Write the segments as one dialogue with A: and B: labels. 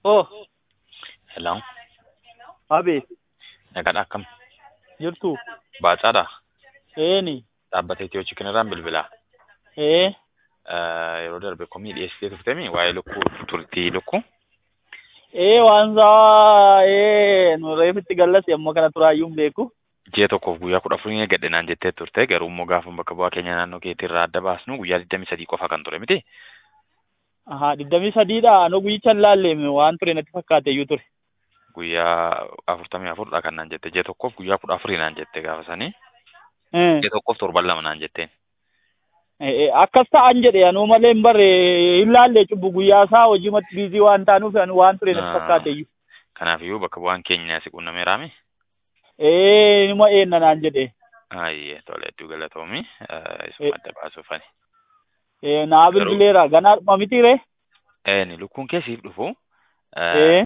A: Oh,
B: Hello,
A: Habee,
B: nagadhaa akkam?
A: jirtu?
B: Baacaadha.
A: Eeni,
B: Dhaabbata Itiyoo Chikinirraan bilbilaa.
A: ee,
B: Eh, Yeroo darbe komii dhiyeessitee turtemi waa'ee lukkuu turtii lukkuu.
A: ee waan saa, ee, nu reefitti gallas yommuu kana turaayyuu hin beeku.
B: Ji'a tokkoof guyyaa kudha afurii eeggadhe naan jettee turte garuu immoo gaafa bakka bu'aa keenya naannoo keetii irraa adda baasnu guyyaa digdamii sadii qofa kan ture miti.
A: Ahaa, digdamii sadiidha. Anoo guyyicha hin laalleemi waan ture natti fakkaate iyyuu ture.
B: Guyyaa afurtamii afurdha kan naan jette ji'a tokkoof guyyaa kudha afurii naan jette gaafa sanii.
A: Eh,
B: Ji'a tokkoof torban lama naan jetteen.
A: ee, akkas ta'an jedhe anuu malee hin barre hin laalle cubbu guyyaa isaa hojii matti biizii waan taanuuf anu waan ture natti
B: Ah.
A: fakkaate iyyuu.
B: Kanaafiyyuu bakka bu'aan keenya si qunnameeraami.
A: Ee, nima eenna naan jedhe.
B: Ayyee tole hedduu galatoomi. Eh,
A: Eh.
B: Isuma adda baasuufani.
A: Ee, naa
B: Garuu-
A: bilbileera. Ganaa dhuma miti ree?
B: Ni lukkuun keessiif dhufu.
A: Ee,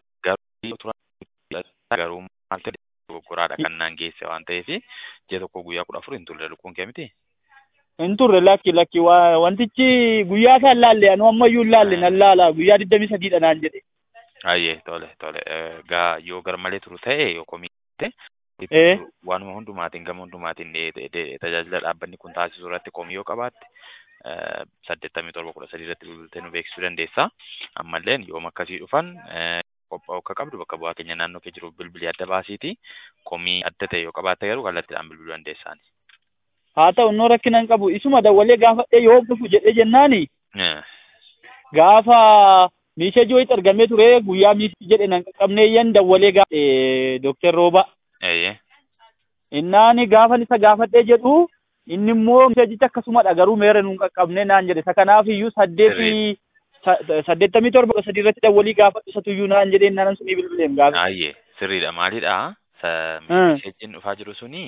B: garuu maal ta'e dogoggoraadha kan naan geesse waan ta'eef ji'a tokko guyyaa kudha afur hin turre lukkuun kee miti.
A: hin turre lakki lakki waa- wantichi guyyaa isaa hin laalle anuu ammayyuu hin laalle nan laala guyyaa digdamii sadiidha naan jedhe.
B: Ayyee tole tole Eh, gaa yoo gar malee turu ta'e yoo komii ta'e
A: Eh.
B: waanuma hundumaatiin gama hundumaatiin de- de- de- tajaajila dhaabbanni kun taasisu irratti komii yoo qabaatte eh, saddeettamii torba kudha sadii irratti bilbiltee nu beeksisuu dandeessa. Ammallee yooma akkasii dhufan eh, qophaa'uu akka qabdu bakka bu'aa keenya naannoo kee jiru bilbilii adda baasiiti. Komii adda ta'e yoo qabaatte garuu kallattiidhaan bilbiluu dandeessaani.
A: haa ta'u innoo rakkina hin qabu isuma dawwalee gaafadhe yoo dhufu jedhe jennaani
B: Eh.
A: gaafa miisha ji'ootti argamee ture guyyaa miishi jedhe nan qaqqabneeyyan dawwalee gaafadhe dooktar rooba
B: Eeyyee.
A: innaani gaafan isa gaafadhee jedhu inni immoo miishajicha akkasumadha garuu meera nuun qaqqabne naan jedhe isa kanaaf iyyuu saddeetii sa- saddeettamii torba kudha sadii irratti dawwalii gaafadhu isatu iyyuu naan jedhee naan sunii bilbileem gaafa
B: Ayyee sirriidha maalidha sa
A: Hmm.
B: meesheejiin dhufaa jiru suni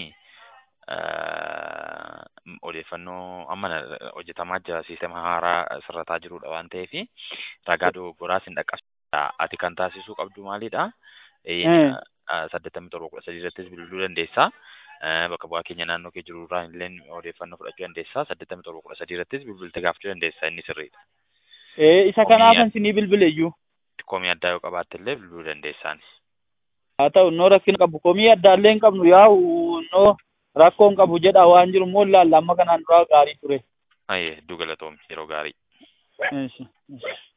B: eh, odeeffannoo amma na- hojjetamaa jira siistema haaraa sirrataa jirudha waan ta'eef ragaa dogoggoraas hin dhaqqabsiisa ati kan taasisuu qabdu maalidha
A: Hmm.
B: saddeettamii torba kudha sadii irrattis bilbiluu dandeessa Eh, bakka bu'aa keenya naannoo kee jiru irraa illee odeeffannoo fudhachuu dandeessa saddeettamii torba kudha sadii irrattis bilbiltee gaafachuu dandeessa inni sirriidha
A: ee isa
B: Komii
A: kanaafan sinii bilbile iyyuu
B: komii addaa yoo qabaatte illee bilbiluu dandeessaan
A: haa ta'u innoo rakkina qabu komii addaallee hin qabnu yaa'u innoo rakkoo hin qabu jedha waan jiru immoo laalla amma kanaan duraa gaarii ture.
B: ayyee hedduu galatoomi yeroo gaarii
A: Eeshi, eeshi.